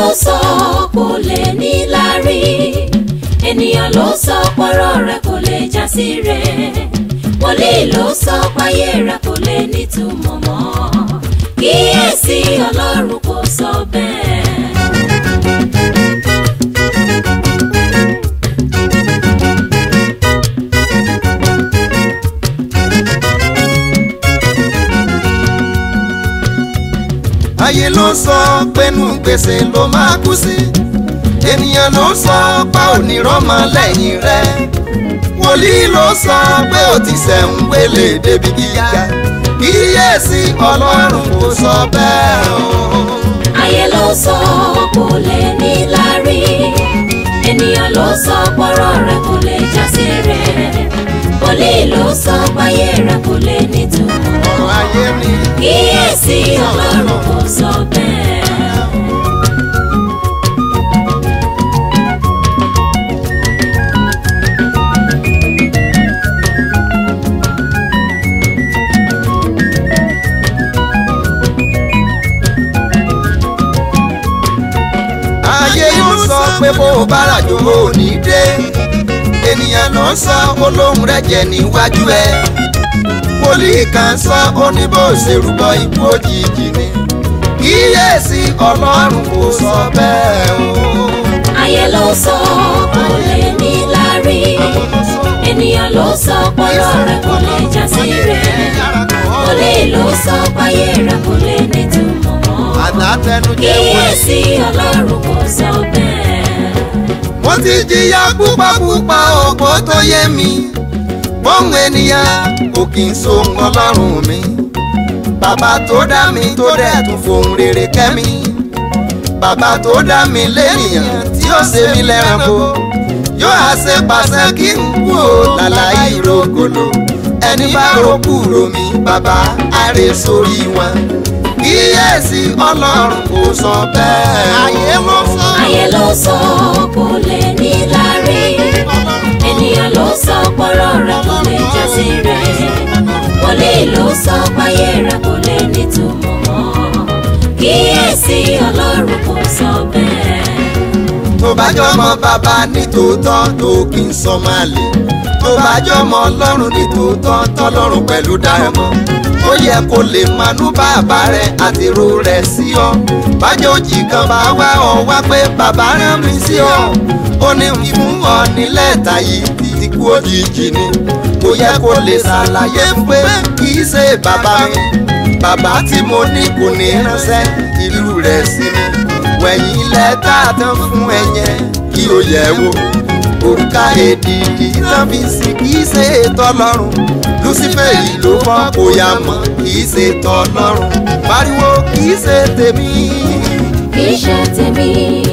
ló sọ kò lè ní lárí ènìyàn ló sọ pọ́rọ̀ rẹ̀ kò lè já sí rẹ̀ wòlíì ló sọ páyé rẹ̀ kò lè nítumọ̀ mọ́ kíyèsí ọlọ́run kò sọ bẹ́ẹ̀. ayé ló sọ pẹ́nu gbèsè ló máa kú sí ènìyàn ló sọ pa onírọ́mọ lẹ́yìn rẹ̀ wòlíì ló sọ pé ó ti sẹ̀ń wélé débi gíga kíyèsí ọlọ́run kò sọ bẹ́ẹ̀ o. ayé ló sọ kò lè ní lárí ènìyàn ló sọ pọ́rọ̀ rẹ̀ kò lè já sí rẹ̀ wòlíì ló sọ páyé rẹ̀ kò lè nítumọ̀ ọ̀rọ̀ ayé ni kíyèsí ọlọ́run kò sọ bẹ́ẹ̀. ayé ló sọ pé bó o bá ràjò ò ní dé ènìyàn ló sọ olóhùn rẹ̀ jẹ́ níwájú ẹ wòlíì kan sọ ó ní bó ṣe rúbọ ikú òjijì ni kíyèsí ọlọ́run kò sọ bẹ́ẹ̀ o. ayé ló sọ kò lè ní lárí ènìyàn ló sọ pọ́rọ̀ rẹ̀ kò lè já sí rẹ̀ wòlíì ló sọ páyé rẹ̀ kò lè nítumọ̀ mọ́ àtàtẹnujẹ wọn. kíyèsí ọlọ́run kò sọ bẹ́ẹ̀. mo ti jìyà púpàpúpà ògbó tó yé mi bóun ènìyàn kò kì í so ọlọ́run mi bàbá tó dá mi tó dẹ̀ tún fohùn rere kẹ́ mi bàbá tó dá mi lẹ́nìyàn tí ó ṣe mí lẹ́ranko yóò á ṣe pàṣẹ kí n kú ò lálàyé rògbòlò ẹni bá rògbò rò mí bàbá àrè sórí wọn kíyèsí ọlọ́run kò sọ bẹ́ẹ̀. ayé ló sọ. ayé ló sọ kò lè ní lárí ènìyàn ló sọ pọ́rọ̀ rẹ̀ kò lè já sí rẹ̀ wòlíì ló sọ páyé rẹ̀ kò lè nítumọ̀ mọ́ kíyèsí ọlọ́run kò sọ bẹ́ẹ̀. tó bá jọmọ bàbá ní tòótọ́ tó kì í sọ máa lè tó bá jọmọ ọlọ́run ní tòótọ́ tọ́lọ́run pẹ̀lú dáhùn ó yẹ kó lè manú bàbá rẹ àti ro rẹ sí ọ bájòjì kan bá wá ọ wá pé bàbá rán mi sí ọ ó ní fún ọ nílẹ̀ tàyí ti kú òjijì ni ó yẹ kó lè ṣàlàyé pé kì í ṣe bàbá mi bàbá tí mo ní kò ní ránṣẹ́ ìlú rẹ̀ sí mi wẹ̀yìn ilẹ̀ tá a tán fún ẹyẹ kí o yẹ̀ wò òrùka èdìdì tán fi sìn kì í ṣe tọlọ́run lucifere ló fọ́ kó yá mọ́ kì í ṣe tọlọ́run pariwo kì í ṣe tèmi. kì í ṣe tèmi.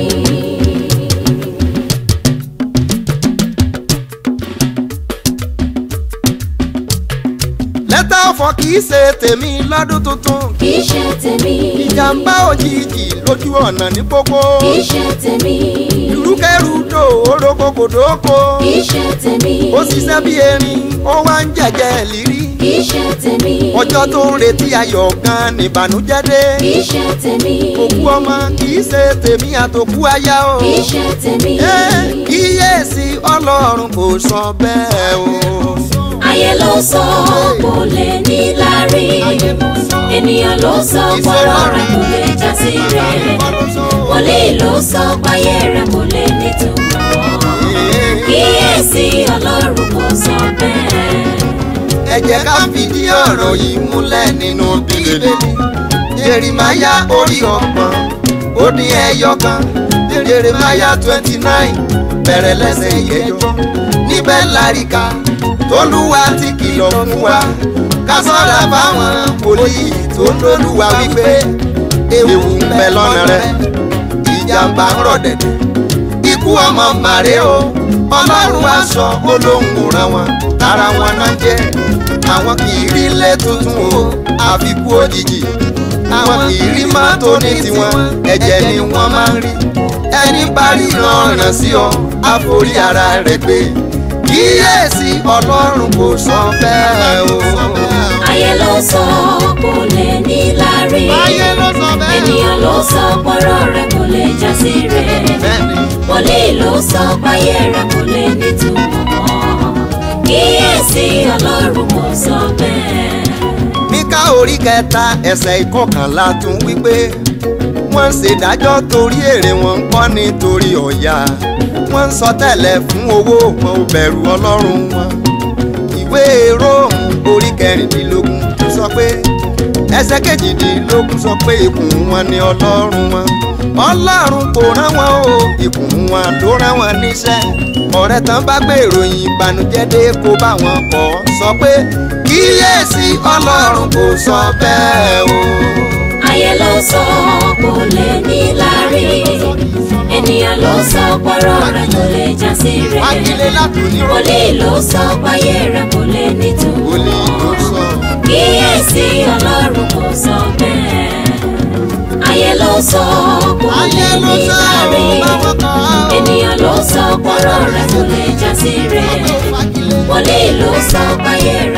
lẹ́tà ọ̀fọ̀ kì í ṣe tèmi lọ́dún tuntun kì í ṣe tèmi. ìjàmbá òjijì lójú ọ̀nà ní pópó kì í ṣe tèmi. ìrúkẹ́rúdò orókòkòdókò kì í ṣe tèmi. ó ṣiṣẹ́ bí erin ó wá ń jẹ̀jẹ̀ lírí kì í ṣe tèmi. ọjọ́ tó ń retí ayọ̀ gan nìbànújẹ́ dé kì í ṣe tèmi. òkú ọmọ kì í ṣe tèmi àtòkú aya o kì í ṣe tèmi. Eh, kíyèsí ọlọ́run kò sọ bẹ́ẹ̀ o. ayé ló sọ kò lè ní lárí ènìyàn ló sọ pọ́rọ̀ rẹ̀ kò lè já sí rẹ̀ wòlíì ló sọ páyé rẹ̀ kò lè nítumọ̀ kíyèsí ọlọ́run kò sọ bẹ́ẹ̀. ẹ jẹ́ ká fìdí ọ̀rọ̀ yìí múlẹ̀ nínú bíbélì jerimaya orí ọgbọ̀n ó dín ẹyọ kan jerimaya twenty nine bẹ̀rẹ̀ lẹ́sẹ̀ ìyẹjọ́ níbẹ̀ láríka tolúwa ti kìlọ̀ fún wa ká ṣọ́ra fáwọn wòlíì tó ń lólúwa wípé ewu ń bẹ lọ́nà rẹ̀ ìjàmbá ń rọ̀ dẹ̀dẹ̀ ikú ọmọ màrè o ọlọ́run aṣọ olóhùn ràn wọ́n tara wọn náà jẹ́ àwọn kì í rí ilé tuntun o àfikún òjijì àwọn kì í rí mọ́tò ní tiwọn ẹ̀jẹ̀ ni wọ́n máa ń rí ẹni bá ríran ọ̀ràn sí ọ àforí ara rẹ̀ gbé kíyèsí ọlọ́run kò sọ bẹ́ẹ̀ o. ayé ló sọ kò lè ní lárí ayé ló sọ bẹ́ẹ̀. ènìyàn ló sọ pọ́rọ̀ rẹ̀ kò lè já sí rẹ̀ bẹ́ẹ̀ni wòlíì ló sọ páyé rẹ̀ kò lè nítumọ̀ kíyèsí ọlọ́run kò sọ bẹ́ẹ̀. Míkà orí kẹta ẹsẹ̀ ìkọkànlá tún wípé wọ́n ń ṣèdájọ́ torí èrè wọn ń kọ́ nítorí ọ̀yà wọ́n ń sọ tẹ́lẹ̀ fún owó wọn ò bẹ̀rù ọlọ́run wọn. ìwé róòmù orí kẹrìndínlógún sọ pé ẹsẹ̀ kejìdínlógún sọ pé ikùn wọn ni ọlọ́run wọn. ọlọ́run kò rán wọn o ikùn wọn ló rán wọn níṣẹ́. ọ̀rẹ́ tán bá gbé ìròyìn ìbànújẹ́ dé kó bá wọn kọ́ sọ pé kíyèsí ọlọ́run kò sọ bẹ́ẹ̀ o. ayé ló sọ kò lè ní lárí ènìyàn ló sọ pọ́rọ̀ rẹ̀ kò lè já sí rẹ̀ wákìlé látòní rọ wòlíì ló sọ páyé rẹ̀ kò lè nítumọ̀ wòlíì ló sọ. kíyèsí ọlọ́run kò sọ bẹ́ẹ̀ ayé ló sọ kò lè ayé ló ní sọ lárí ọ́ báwọn kan á. ènìyàn ló sọ pọ́rọ̀ rẹ̀ kò lè já sí rẹ̀ wákìlé wòlíì ló sọ páyé